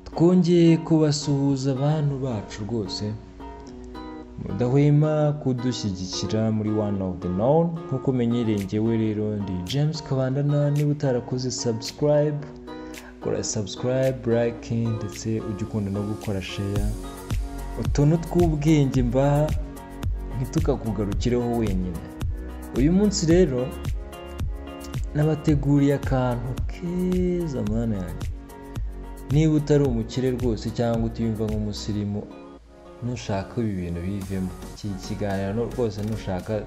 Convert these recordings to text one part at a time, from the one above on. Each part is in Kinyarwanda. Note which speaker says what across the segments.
Speaker 1: twongeye kubasuhuza bantu bacu rwose mudahwema kudushyigikira muri one of the known nk'uko menyereye ngewe rero ndi james kabandana niba utarakoze subscribe kora subscribe like ndetse ujye ukunda no gukora share utuntu tw'ubwenge mbaha ntitukakugarukireho wenyine uyu munsi rero nabateguriye akantu keza mana yanjye niba utari umukire rwose cyangwa utiyumva nk'umusirimu nushaka ibi bintu bivemo iki kiganiro rwose nushaka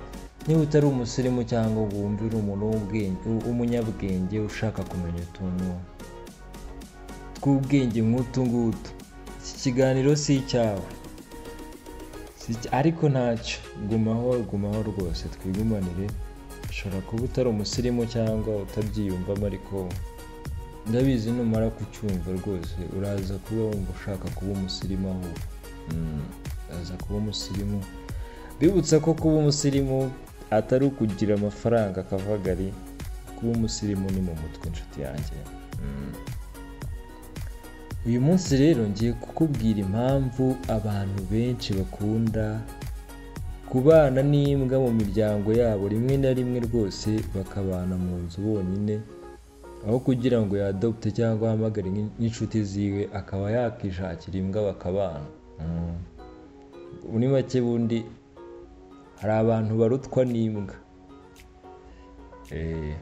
Speaker 1: niba utari umusirimu cyangwa ngo wumve uri umuntu w'ubwenge w'umunyabwenge ushaka kumenya utuntu tw'ubwenge nk'utu ngutu iki kiganiro si icyawe Si icya- ariko ntacyo gumaho gumaho rwose twigumanire ushobora kuba utari umusirimu cyangwa utabyiyumvamo ariko ndabizi numara kucyumva rwose uraza kuba wumva ushaka kuba umusirimu ahubwo Mm, uraza kuba umusirimu bibutsa ko kuba umusirimu atari ukugira amafaranga akavagari kuba umusirimu ni mu mutwe inshuti yanjye Mm. uyu munsi rero ngiye kukubwira impamvu abantu benshi bakunda kubana n'imbwa mu miryango yabo rimwe na rimwe rwose bakabana mu nzu bonyine aho kugira ngo yadopte cyangwa ahamagare nk'in- n'inshuti ziwe akaba yakishakira imbwa bakabana Mm. muri make bundi hari abantu barutwa n'imbwa Eh.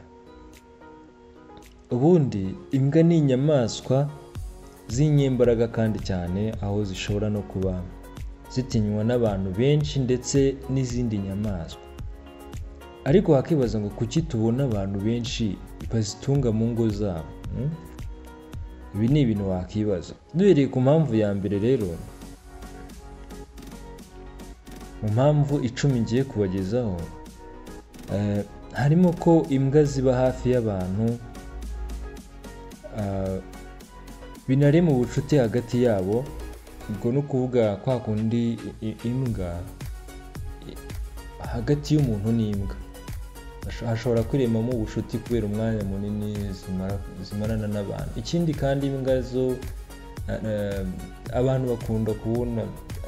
Speaker 1: ubundi imbwa ni inyamaswa z'inyembaraga kandi cyane aho zishobora no kuba zitinywa n'abantu benshi ndetse n'izindi nyamaswa ariko wakibaza ngo kuki tubona abantu benshi bazitunga mu ngo zabo Mm? ibi ni ibintu wakwibaza duhereye ku mpamvu ya mbere rero mu mpamvu icumi ngiye kubagezaho eh, harimo ko imbwa ziba hafi y'abantu ah, binarema ubucuti hagati yabo ubwo ni ukuvuga kwa kundi i- i- imbwa i- hagati y'umuntu n'imbwa Hasho- hashobora kwiremamo ubucuti kubera umwanya munini zimara- zimarana n'abantu ikindi kandi imbwa zo eh, abantu bakunda kubona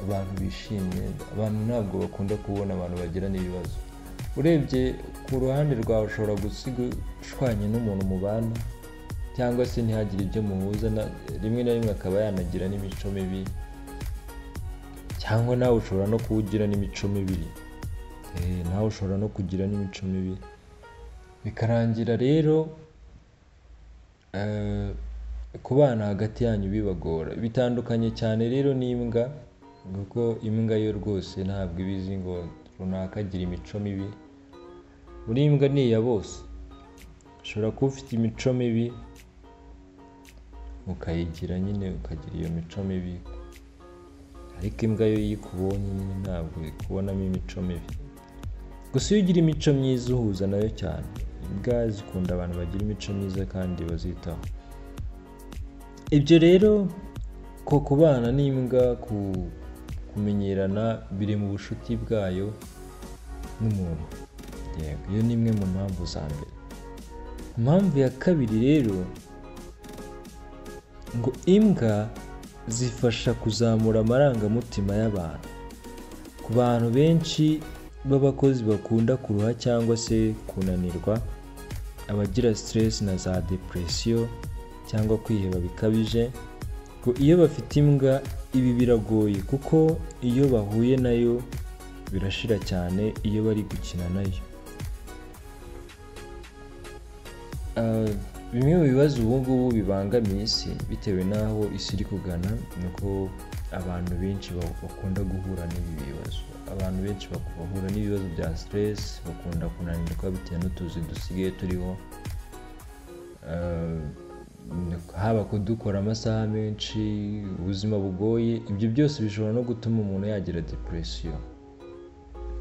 Speaker 1: abantu bishimye abantu ntabwo bakunda kubona abantu bagirana ibibazo urebye ku ruhande rwawe ushobora gusiga ushwanye n'umuntu mubana cyangwa se ntihagire ibyo muhuza na- rimwe na rimwe akaba yanagira n'imico mibi cyangwa nawe ushobora no kuwugira n'imico mibi Eh, nawe ushobora no kugira n'imico mibi bikarangira rero eh, kubana hagati yanyu bibagora bitandukanye cyane rero n'imbwa kuko imbwa yo rwose ntabwo iba izi ngo runaka agira imico mibi buri mbwa ni iya bose ushobora kuba ufite imico mibi ukayigira nyine ukagira iyo mico mibi ariko imbwa yo iyo ikubonye nyine ntabwo ikubonamo imico mibi gusa iyo ugira imico myiza uhuza nayo cyane imbwa zikunda abantu bagira imico myiza kandi bazitaho ibyo rero ko kubana n'imbwa ku kumenyerana biri mu bucuti bwayo n'umuntu yego iyo ni imwe mu mpamvu za mbere impamvu ya kabiri rero ngo imbwa zifasha kuzamura amarangamutima y'abantu ku bantu benshi b'abakozi bakunda kuruha cyangwa se kunanirwa abagira stress na za depression cyangwa kwiheba bikabije ngo iyo bafite imbwa ibi biragoye kuko iyo bahuye nayo birashira cyane iyo bari gukina nayo Uh, bimwe mu bibazo ubu ngubu bibangamiye isi bitewe n'aho isi iri kugana ni uko abantu benshi ba- bakunda guhura n'ibi bibazo abantu benshi bak- bahura n'ibibazo bya stress bakunda kunanirwa bitewe n'utuzi dusigaye turiho Uh, haba kudukora amasaha menshi ubuzima bugoye ibyo byose bishobora no gutuma umuntu yagira depression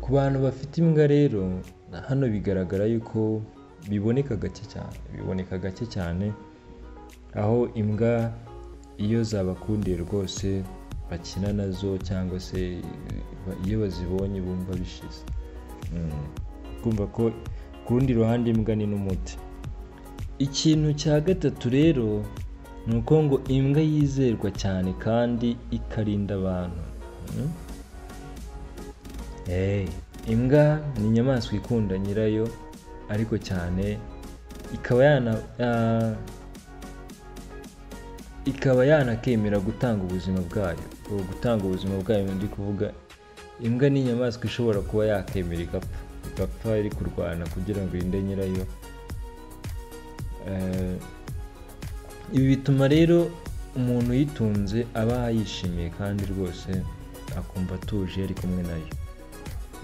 Speaker 1: ku bantu bafite imbwa rero hano bigaragara yuko biboneka gake cyane biboneka gake cyane aho imbwa iyo zabakundiye rwose bakina nazo cyangwa se iyo bazibonye bumva bishize Mm. kumva ko ku rundi ruhande imbwa ni n'umuti ikintu cya gatatu rero ni uko ngo imbwa yizerwa cyane kandi ikarinda abantu Mm? Hey, imbwa ni inyamaswa ikunda nyirayo ariko cyane ikaba yana ah, ikaba yanakemera gutanga ubuzima bwayo ubu gutanga ubuzima bwayo ndi kuvuga imbwa ni inyamaswa ishobora kuba yakemera igapfa igapfa iri kurwana kugira ngo irinde nyirayo Eh, ibi bituma rero umuntu uyitunze aba yishimiye kandi rwose akumva atuje iyo ari kumwe nayo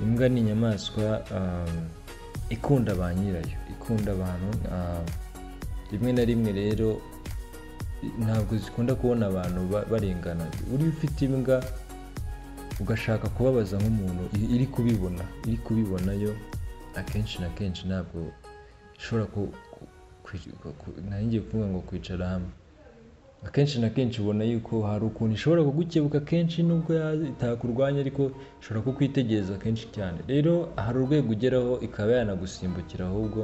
Speaker 1: imbwa ni inyamaswa um, ikunda ba nyirayo ikunda abantu um, rimwe na rimwe rero ntabwo zikunda kubona abantu ba- barengana uri ufite imbwa ugashaka kubabaza nk'umuntu i- iri kubibona iri kubibona yo akenshi na kenshi ntabwo ishobora ku, ku, ku, ku, nari ngiye kuvuga ngo kwicara hamwe akenshi na kenshi ubona yuko hari ukuntu ishobora kugukebuka kenshi nubwo ya- itakurwanya ariko ishobora kukwitegereza kenshi cyane rero hari urwego ugeraho ikaba yanagusimbukira ahubwo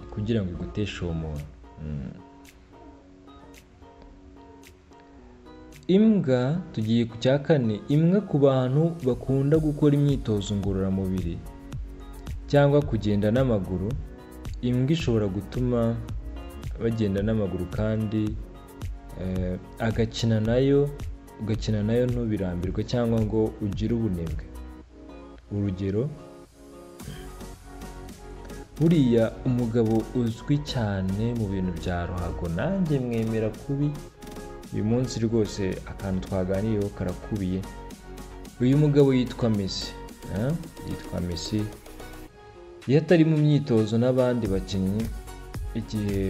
Speaker 1: kugira ngo iguteshe uwo muntu Mm. imbwa tugiye ku cya kane imbwa ku bantu bakunda gukora imyitozo ngororamubiri cyangwa kugenda n'amaguru imbwa ishobora gutuma bagenda n'amaguru kandi eh, agakina nayo ugakina nayo ntubirambirwe cyangwa ngo ugire ubunebwe urugero buriya umugabo uzwi cyane mu bintu bya ruhago nanjye mwemera kubi uyu munsi rwose akantu twaganiriyeho karakubiye uyu mugabo yitwa Messi eh? yitwa Messi iyo atari mu myitozo n'abandi bakinnyi igihe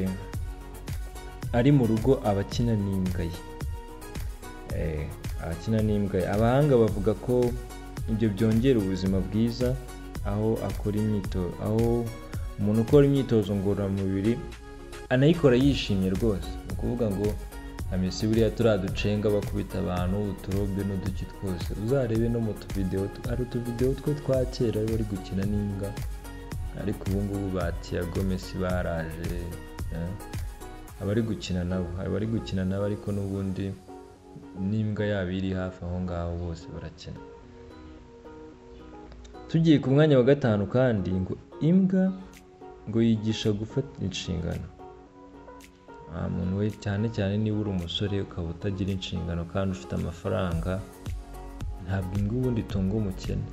Speaker 1: ari mu rugo aba akina n'imbwa ye Eh, abakina n'imbwa ye abahanga bavuga ko ibyo byongera ubuzima bwiza aho akora imyitozo aho umuntu ukora imyitozo ngororamubiri anayikora yishimye rwose ni ukuvuga ngo amesi buriya turiya ducenga bakubita abantu uturombe n'uduki twose uzarebe no mu tuvidewo tu- hari utuvidewo two twa kera bari gukina n'imbwa ariko ubu ngubu ba tiyago mesi baraje eh. abari gukina nabo abari gukina nabo ariko n'ubundi n'imbwa yabo iri hafi aho ngaho bose barakina tugiye ku mwanya wa gatanu kandi ngo imbwa ngo yigisha gufata inshingano nta muntu we cyane cyane niba uri umusore ukaba utagira inshingano kandi ufite amafaranga ntabwo imbwa ubundi itunga umukene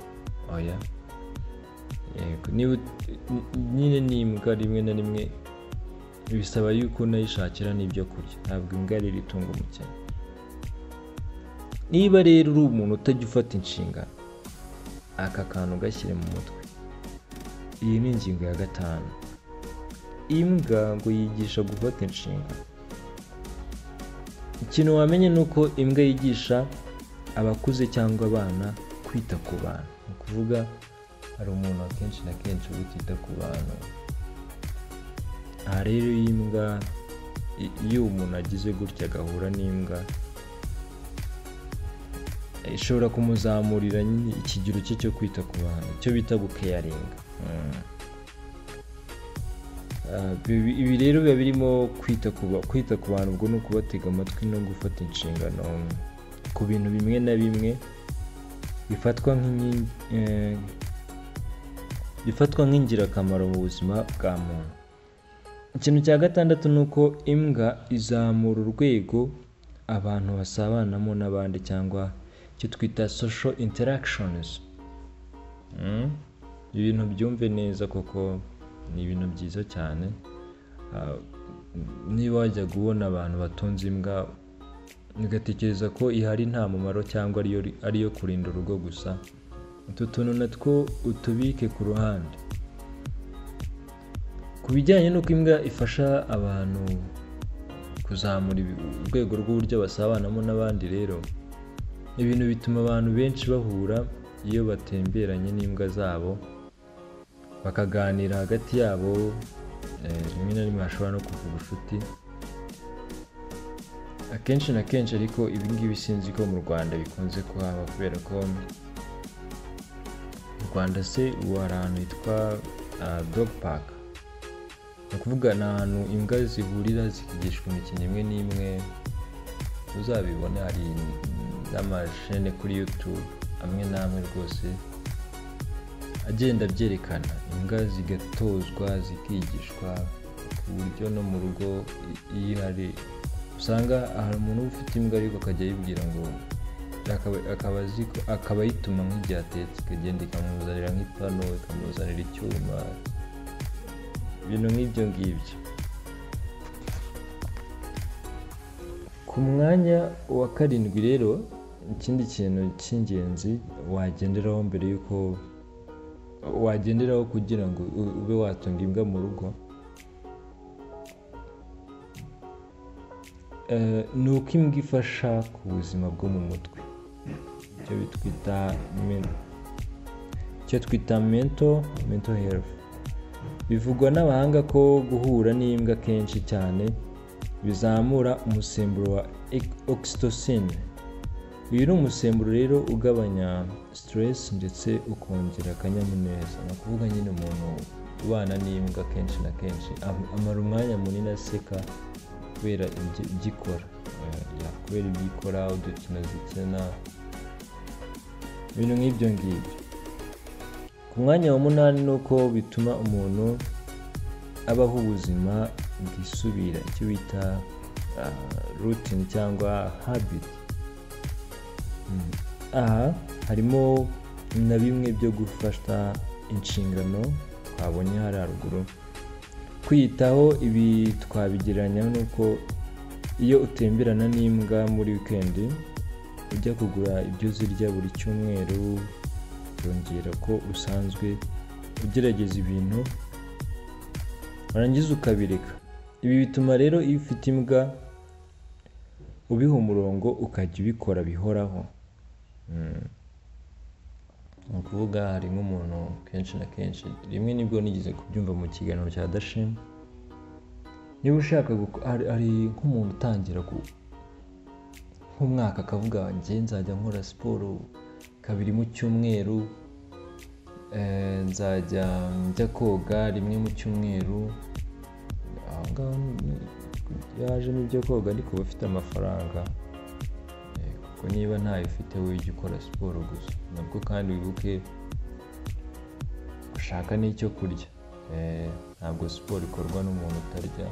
Speaker 1: oya yego niba ut- n- nyine n'imbwa rimwe na rimwe bisaba yuko unayishakira n'ibyo kurya ntabwo imbwa rero itunga umukene niba rero uri umuntu utajya ufata inshingano aka kantu ugashyire mu mutwe iyi ni ingingo ya gatanu imbwa ngo yigisha gufata inshingano ikintu wamenye ni uko imbwa yigisha abakuze cyangwa abana kwita ku bantu ni ukuvuga hari umuntu akenshi na kenshi uba utita ku bantu aha rero iyo imbwa i- iyo umuntu agize gutya agahura n'imbwa ishobora kumuzamurira nyine ikigero cye cyo kwita ku bantu icyo bita gukeyaringa Ah, ibi ibi rero biba birimo kwita ku ba- kwita ku bantu ubwo ni ukubatega amatwi no gufata inshingano ku bintu bimwe na bimwe bifatwa nk'inkingi eh, bifatwa nk'ingirakamaro mu buzima bwa muntu ikintu cya gatandatu ni uko imbwa izamura urwego abantu basabanamo n'abandi cyangwa icyo twita social interactions Mm. ibintu byumve neza kuko ni ibintu byiza cyane Ah, niba wajya kubona abantu batunze imbwa ugatekereza ko ihari nta mumaro cyangwa ariyo ariyo kurinda urugo gusa utu tuntu natwo utubike ku ruhande ku bijyanye n'uko imbwa ifasha abantu kuzamura ibi- urwego rw'uburyo basabanamo n'abandi rero ibintu bituma abantu benshi bahura iyo batemberanye n'imbwa zabo bakaganira hagati yabo eh, rimwe na rimwe hashobora no kuva ubucuti akenshi na kenshi ariko ibi ngibi sinzi ko mu rwanda bikunze kuhaba kubera ko mu rwanda se ubu hari ahantu hitwa ah, dog park ni ukuvuga ni ahantu imbwa zihurira zikigishwa imikino imwe n'imwe uzabibona hari n'amashene kuri yutube amwe n'amwe rwose agenda abyerekana imbwa zigatozwa zikigishwa ku buryo no mu rugo iyo hari usanga hari umuntu uba ufite imbwa ariko akajya ayibwira ngo akaba- akaba azi ko- akaba ayituma nk'igihe atetse ikagenda ikamuzanira nk'ipanu ikamuzanira icyuma ibintu nk'ibyo ngibyo ku mwanya wa karindwi rero ikindi kintu cy'ingenzi wagenderaho mbere y'uko wagenderaho kugira ngo u- ube watunga imbwa mu rugo Eh, ni uko imbwa ifasha ku buzima bwo mu mutwe icyo bitwita men- icyo twita mento mento herifu bivugwa n'abahanga ko guhura n'imbwa kenshi cyane bizamura umusemburo wa ec- oxytocin uyu ni umusemburo rero ugabanya stress ndetse ukongera akanyamuneza ni ukuvuga nyine umuntu ubana n'imbwa kenshi na kenshi am- amara umwanya munini aseka kubera ibyo ibyo ikora Eh, ya- kubera ibyo ikora udukino zikina ibintu nk'ibyo ngibyo ku mwanya wa munani ni uko bituma umuntu abaho ubuzima bwisubira icyo bita rutini cyangwa habiti aha harimo na bimwe byo gufata inshingano twabonye hari haruguru kwiyitaho ibi twabigereranya n'uko iyo utemberana n'imbwa muri wikendi ujya kugura ibyo zirya buri cyumweru byongera ko usanzwe ugerageza ibintu warangiza ukabireka ibi bituma rero iyo ufite imbwa ubiha umurongo ukajya ubikora bihoraho Mm. ni ukuvuga hari nk'umuntu kenshi na kenshi rimwe nibwo nigeze kubyumva mu kiganiro cya dashima niba ushaka guko- hari hari nk'umuntu utangira ku- nk'umwaka akavuga njye nzajya nkora siporo kabiri mu cyumweru eh, nzajya njya koga rimwe mu cyumweru aho ngaho ni- yajemo ibyo koga ariko uba ufite amafaranga Eh, kuko niba ntayo ufite wowe ujya ukora siporo gusa nabwo kandi wibuke gushaka n'icyo kurya Eh, ntabwo siporo ikorwa n'umuntu utarya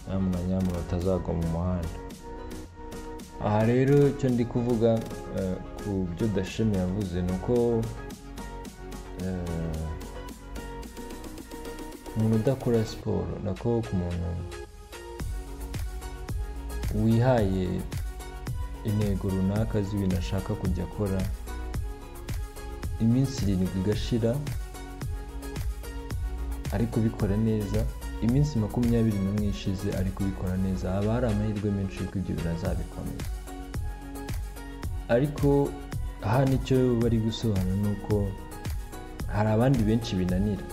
Speaker 1: nyamuna nyamuna utazagwa mu muhanda aha rero icyo ndi kuvuga eh, ku byo dashemi yavuze ni uko eh, umuntu udakora siporo nako ku muntu wihaye intego runaka z'ibintu ashaka kujya akora iminsi irindwi igashira ari kubikora neza iminsi makumyabiri n'umwe ishize ari kubikora neza haba hari amahirwe menshi y'uko ibyo birazabikomeza ariko aha nicyo bari gusobanura ni uko hari abandi benshi binanira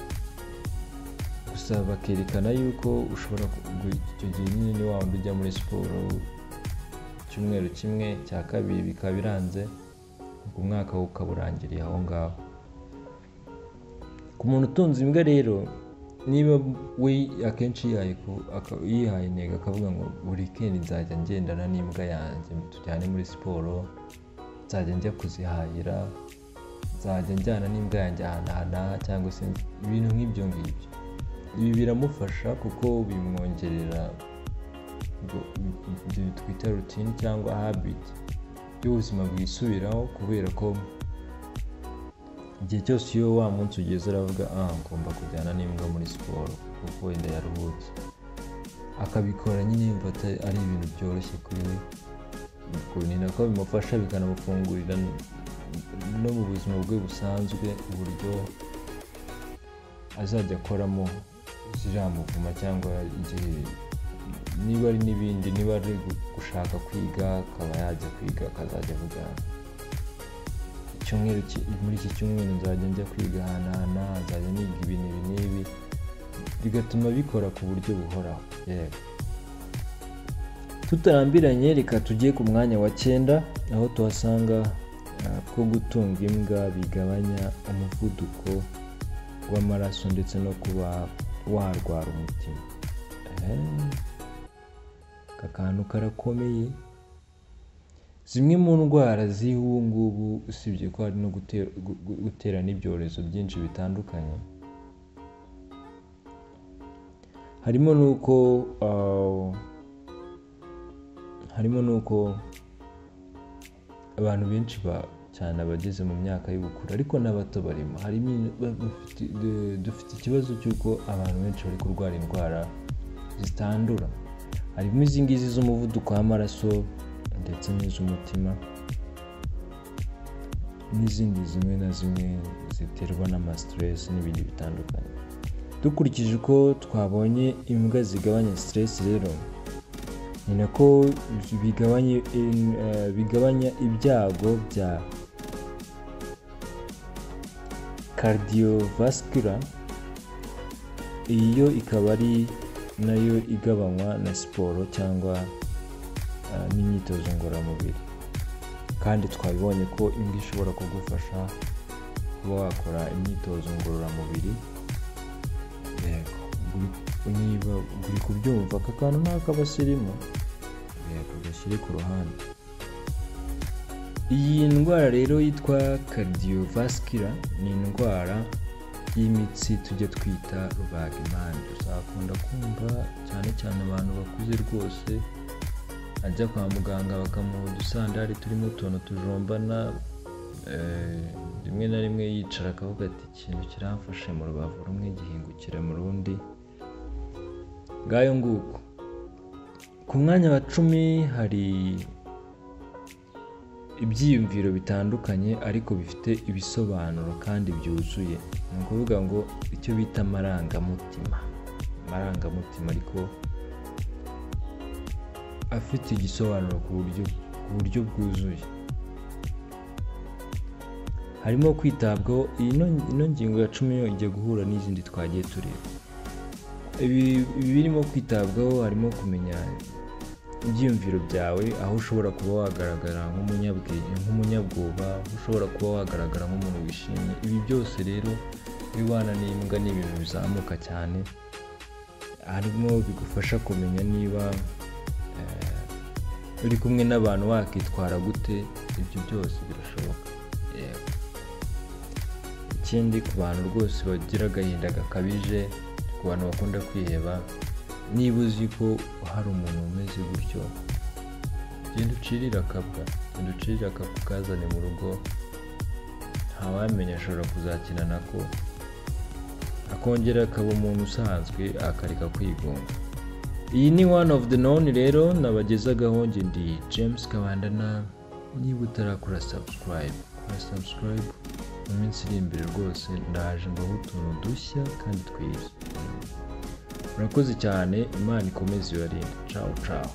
Speaker 1: gusa bakerekana yuko ushobora ku- gu- icyo gihe nyine ni wa wundi ujya muri siporo icyumweru kimwe cya kabiri bikaba biranze umwaka wo ukaba urangiriye aho ngaho ku muntu utunze imbwa rero niba we akenshi yihaye ku- aka- yihaye intego akavuga ngo buri kendi nzajya ngendana n'imbwa yanjye tujyane muri siporo nzajya njya kuzihahira nzajya njyana n'imbwa yanjye ahanahana cyangwa se ibintu nk'ibyo ngibyo ibi biramufasha kuko bimwongerera ubwo- ibyo twita rutini cyangwa habiti by'ubuzima bwisubiraho kubera ko igihe cyose iyo wa munsi ugeze aravuga ah ngomba kujyana n'imbwa muri siporo kuko wenda yaruhutse akabikora nyine yumva ata- ari ibintu byoroshye kuri we ubwo ni nako bimufasha bikanamufungurira n- no mu buzima bwe busanzwe uburyo azajya akoramo ziramuvuma cyangwa igihe niba ari n'ibindi niba ari gu- gushaka kwiga akaba yajya kwiga akazajya avuga icyumweru ki- muri iki cyumweru nzajya njya kwiga ahanahana nzajya niga ibintu ibi n'ibi bigatuma bikora ku buryo buhoraho yewe tutarambiranye reka tujye ku mwanya wa cyenda aho tuhasanga ah, ko gutunga imbwa bigabanya umuvuduko w'amaraso ndetse no kuba warwara umutima aka kantu karakomeye zimwe mu ndwara z'ubu ngubu usibye ko hari no gutera n'ibyorezo byinshi bitandukanye harimo n'uko harimo n'uko abantu benshi cyane abageze mu myaka y'ubukuru ariko n'abato barimo harimo dufite ikibazo cy'uko abantu benshi bari kurwara indwara zitandura harimo izi ngizi z'umuvuduko w'amaraso ndetse n'iz'umutima n'izindi zimwe na zimwe ziterwa n'amasiteresi n'ibindi bitandukanye dukurikije uko twabonye imbwa zigabanya siteresi rero ni nako bigabanya ibyago bya cardiovascular iyo ikaba ari nayo igabanywa na siporo cyangwa n'imyitozo ngororamubiri kandi twabibonye ko imbwa ishobora kugufasha kuba wakora imyitozo ngororamubiri yego niba uri kubyumva aka kantu nta kabasirimu yego gashyire ku ruhande iyi ndwara rero yitwa cardiovascular ni indwara y'imitsi tujya twita rubagimpande uzakunda kumva cyane cyane abantu bakuze rwose ajya kwa muganga bakamuha udusandari turimo utuntu tujombana rimwe na rimwe yicara akavuga ati ikintu kiramfashe mu rubavu rumwe gihingukira mu rundi ngayo nguko ku mwanya wa cumi hari ibyiyumviro bitandukanye ariko bifite ibisobanuro kandi byuzuye ni ukuvuga ngo icyo bita amarangamutima amarangamutima ariko afite igisobanuro ku buryo bwuzuye harimo kwitabwaho ino ngingo ya cumi ijya guhura n'izindi twagiye tureba ibi birimo kwitabwaho harimo kumenya ibyiyumviro byawe aho ushobora kuba wagaragara nk'umunyabwoba aho ushobora kuba wagaragara nk'umuntu wishimye ibi byose rero ibibana n'imbwa ni ibintu bizamuka cyane harimo bigufasha kumenya niba uri kumwe n'abantu wakitwara gute ibyo byose birashoboka ikindi ku bantu rwose bagira agahinda gakabije ku bantu bakunda kwiheba niba uzi ko hari umuntu umeze gutyo genda ucirire akabwa genda ucirire akabwa ukazane mu rugo ntawamenya ashobora kuzakina nako akongera akaba umuntu usanzwe akareka kwigunga iyi ni one of the known rero nabagezagaho njye ndi james kabandana niba utarakora subscribe kora subscribe mu minsi iri imbere rwose ndaje mbaho utuntu dushya kandi twiza murakoze cyane imana ikomeze ibarinde cawu cawu